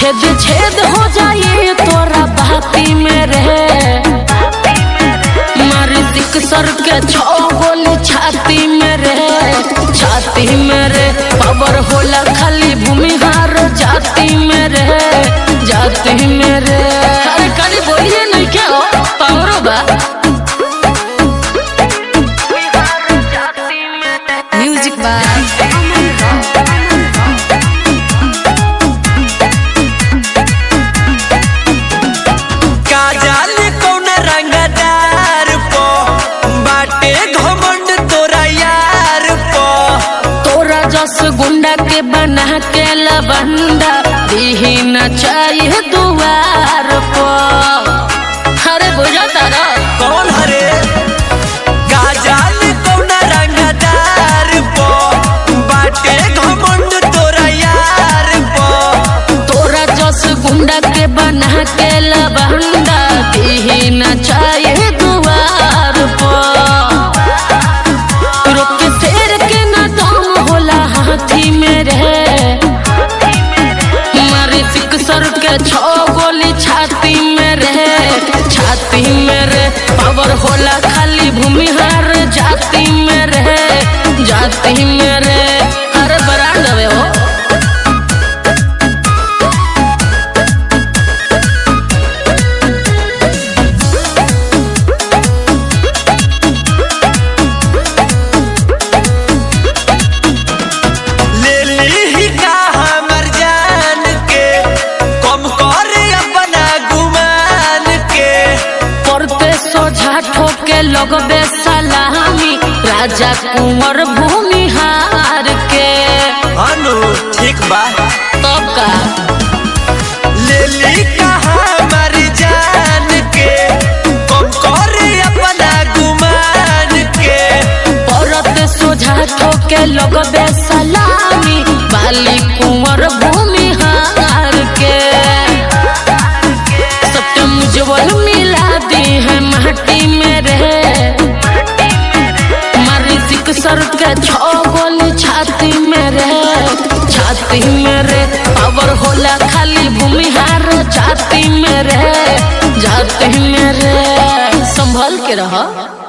छेद छेद हो जाए तोरा बाती में रहे मारी दिक सर के छो गोली छाती में रहे छाती में रे पावर होला खाली भूमिहार जाति में रहे जाति में रे अरे खाली बोलिए नहीं क्या हो पावरो बा म्यूजिक बाय काजल कौन रंगदार पो बाटे घमंड तोरा यार पो तोरा जस गुंडा के बना के लबंदा दीही न चाहिए दुआर पर अरे बुझा तारा कौन हरे काजल कौन रंगदार पो बाटे घमंड तोरा यार पो तोरा जस गुंडा के बना के लबंदा दीही न चाहिए दुआर पर रुक शेर के न दम होला हाथी में रहे मारी सिक सर के छो गोली छाती में रहे छाती में रे पावर होला खाली भूमिहार जाति में रहे जाति में रे अरे बरांड हवे हो ले ली का हमर जान के कम कर अपना गुमान के पड़ते सोझा ठोके लगबे सलामी राजा कुंवर भूमिहार के अनु ठीक बा तब का ले ली का हमर जान के कम कर अपना गुमान के पड़ते सोझा ठोके लगबे सलामी बाली कुंवर भूमिहार के सत्यम उज्जवल मिला दी है माटी में रहे मारी सिक सर के छो गोली छाती में रहे छाती में रे पावर होला खाली भूमिहार जाति में रहे जाति में रे संभल के रह